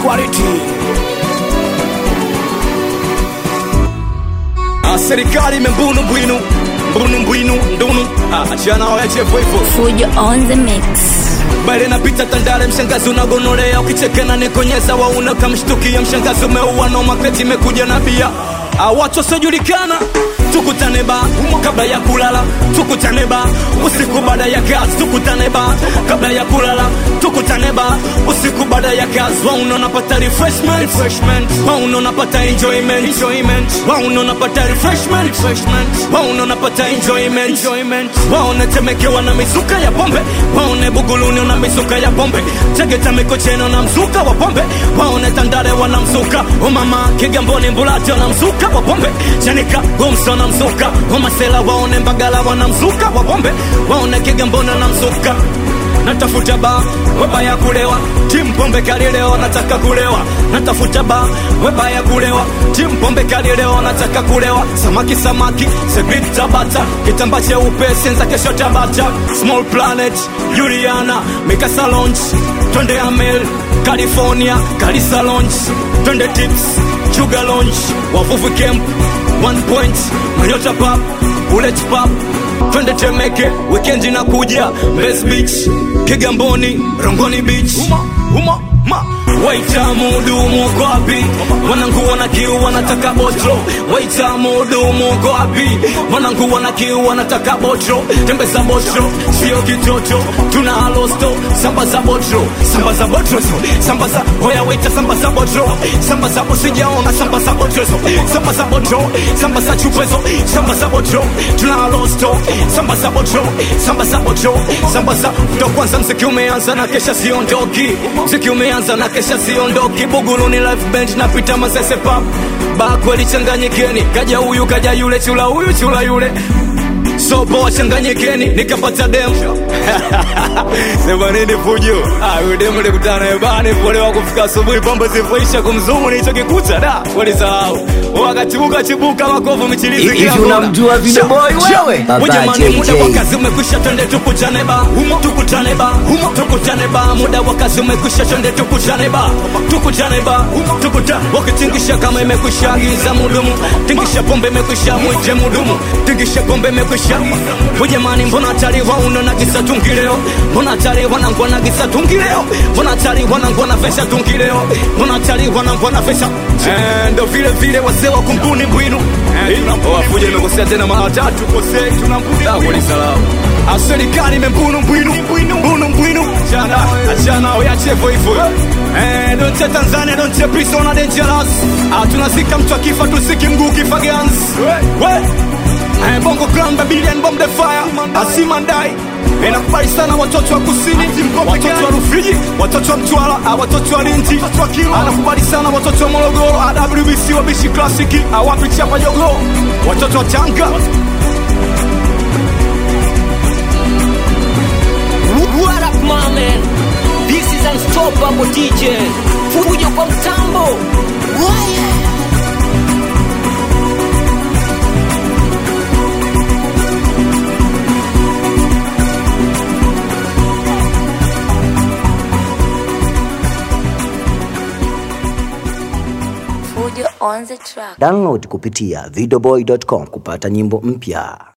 quality. Ah, serikali imembunu bwinu mbunu mbwinu ndunu Ah, achana wao yache hivyo hivyo Fujo on the mix. bale napita tandale mshangazi unagonolea ukichekena nikonyeza wauna kamshtukia mshangazi umeua no maketi imekuja na bia Ah, watu wasiojulikana tukutane ba kabla ya kulala tukutane ba usiku baada ya kazi tukutane ba kabla ya kulala tukutane ba usiku baada ya kazi wauna unapata refreshment refreshment wauna unapata enjoyment enjoyment wauna unapata refreshment refreshment wauna unapata enjoyment enjoyment waona temekewa na mizuka ya pombe waone buguluni una mizuka ya pombe tegeta mikocheno na mzuka wa pombe waone tandare wana mzuka umama kigamboni mbulati wana mzuka wa pombe chanika gomso na mzuka umasela waone mbagala wana mzuka wa pombe waone kigamboni na mzuka natafuta ba weba ya kulewa timu pombe kali leo nataka kulewa natafuta ba weba ya kulewa timu pombe kali leo nataka kulewa samaki samaki sebit tabata kitamba cheupe senza kesho tabata small planet juliana mikasa launch twende amel california kalisa launch twende tips chuga launch wavuvi camp one point manyota pap bullet pap twende temeke wikendi nakuja mbes beach kigamboni rongoni beach uma, uma, ma. waita mudumu uko wapi wanangu wana kiu wanataka botro waita mudumu uko wapi wanangu wana kiu wanataka botro tembeza botro sio kitoto tuna halosto samba za botro samba za botro so samba za hoya waita samba za botro samba za usijaona samba za botro so samba za botro samba za chupezo samba za botro tuna halosto samba za botro samba za botro samba za ndo kwanza mziki umeanza na kesha siondoki mziki umeanza na kesha siondoki buguluni live band napita masese pap ba kweli changanyikeni kaja huyu kaja yule chula huyu chula yule sopo wachanganyikeni nikapata demu sema nini fujo Ah, huyu demu likutana ebani polewa kufika asubuhi pombe zivoisha kumzungu nilichokikuta da walisahau wakachibuka chibuka makovu michilizi Hivi kila kona. unamjua Video Sha- Boy sha- wewe? Baba Jamani, muda JJ. wa kazi umekwisha twende tukutane ba humo tukutane ba humo tukutane ba muda wa kazi umekwisha twende tukutane ba tukutane ba humo tukutane wakitingisha kama imekwisha agiza mudumu tingisha pombe imekwisha mwite mudumu tingisha pombe imekwisha ujamani mbona hatari wauno na gisa tungi leo mbona hatari wanangwa na gisa tungi leo mbona hatari wanangwa na vesha tungi leo mbona hatari wanangwa na vesha Eh, ndo vile vile wazee wa kumbuni mbwinu wafuja imekosea tena mara tatu kosei tunambuni salamu serikali imembunu mbwinu mbunu mbwinu achana achana oyache hivyo hivyo Eh, donche tanzania donche prisona dangerous Ah, tunazika mtu akifa tusiki mguu kifa gans we Eh, bongo clan babilian bomb the fire asimandai inakubali sana watoto wa kusini watoto wa rufiji watoto wa mtwara ah, watoto wa linti anakubali sana watoto wa morogoro awbc wabishi klasiki awapi chapa jogo watoto wa tanga What up, my man? This is Unstoppable DJ. Fujo kwa mtambo. Waya. Fujo on the track. Download kupitia videoboy.com kupata nyimbo mpya.